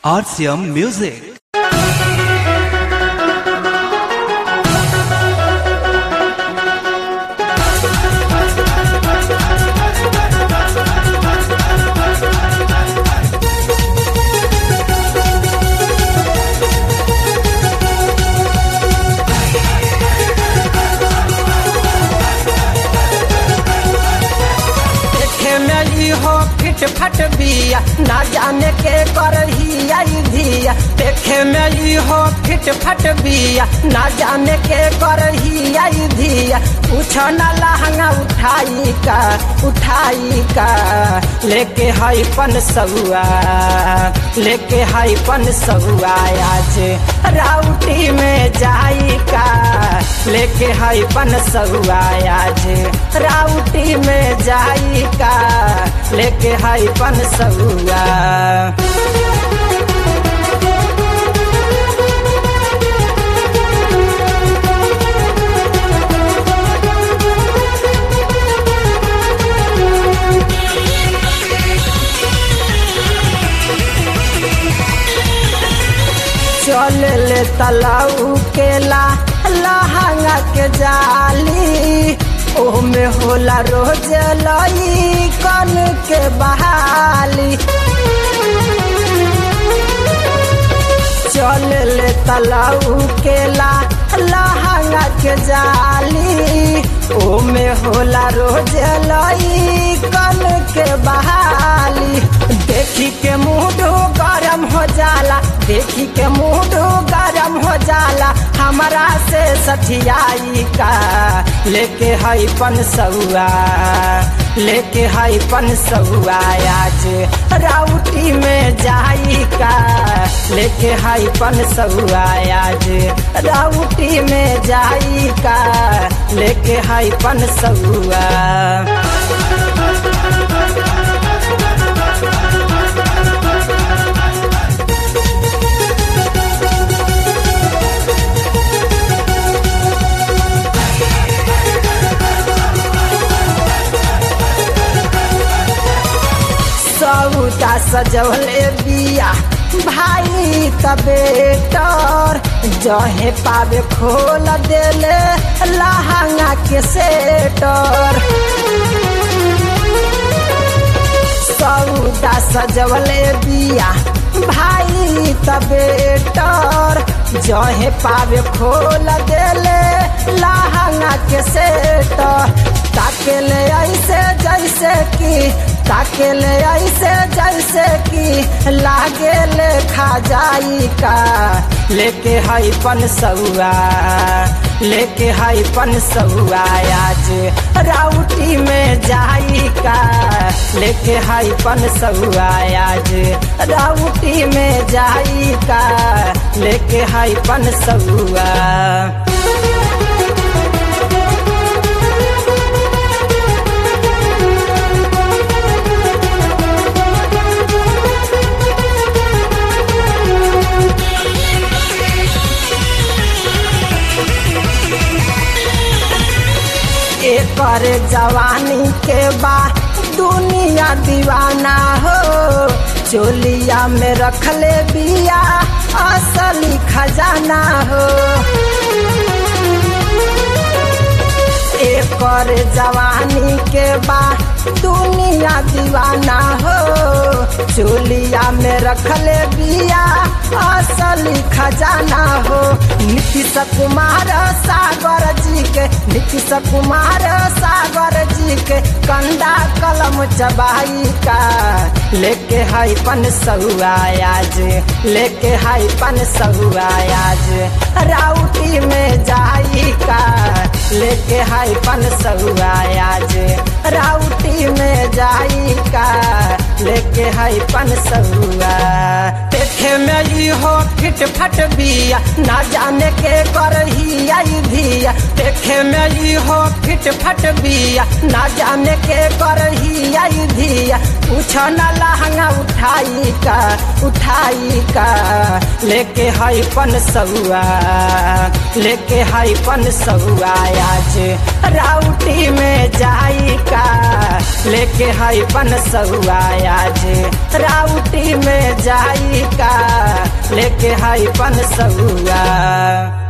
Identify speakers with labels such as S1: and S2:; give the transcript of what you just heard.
S1: RCM Music.
S2: देखे में ई हो फिट फट बिया ना जाने के करही आई धिया देखे में ई हो फिट फट बिया ना जाने के करही आई धिया पूछ ना लहंगा उठाई का उठाई का लेके हई पन सहुआ लेके हई पन सहुआ आज राउटी में जाई का लेके हई पन सहुआ आज राउटी में जाई का लेके हई पन सहुआ चल ले तलाऊ के ला लहंगा के जाली ओमे होला रोज लई कन के बहाली चल ले तलाऊ के ला लहंगा के जाली ओमे होला रोज लई कन के बहाली देखी के मूड गरम हो जाला देखी के मूड गरम हो जाला हमरा से सठियाई का लेके हई पन सहुआ लेके हई पन सहुआ आज राउटी में जाई का लेके हई पन सहुआ आज राउटी में जाई का लेके हई पन सहुआ सौदा सजवले बिया भाई तबेटर जहे पावे खोल देले लहंगा के सेटर सौदा सजवले बिया भाई तबेटर जहे पावे खोल देले लहंगा के सेटर ताकेले ऐसे जैसे कि ताकेले ऐसे जैसे कि लागे ले खा जाई का लेके हई पन सहुआ लेके हई पन सहुआ आज राउटी में जाई का लेके हई पन सहुआ आज राउटी में जाई का लेके हई पन सहुआ एकर जवानी के बा दुनिया दीवाना हो चोलिया में रखले बिया असली खजाना हो एकर जवानी के बा दुनिया दीवाना हो चोलिया में रखले बिया असली खजाना हो नीतीश कुमार सागर जी के नीतीश कुमार सागर जी के कंदा कलम चबाई का लेके हई पन सहुआ आज लेके हई पन सहुआ आज राउटी में जाई का लेके हई पन सहुआ आज राउटी में जाई का लेके हई पन सहुआ देखे में ई हो फिट फट बिया ना जाने के करही आई धिया देखे में ई हो फिट फट बिया ना जाने के करही आई धिया पूछ ना लहंगा उठाई का उठाई का लेके हई पन सहुआ लेके हई पन सहुआ आज राउटी में जाई का लेके हई पन सहुआ आज राउटी में जाई का लेके हाई पन सौआ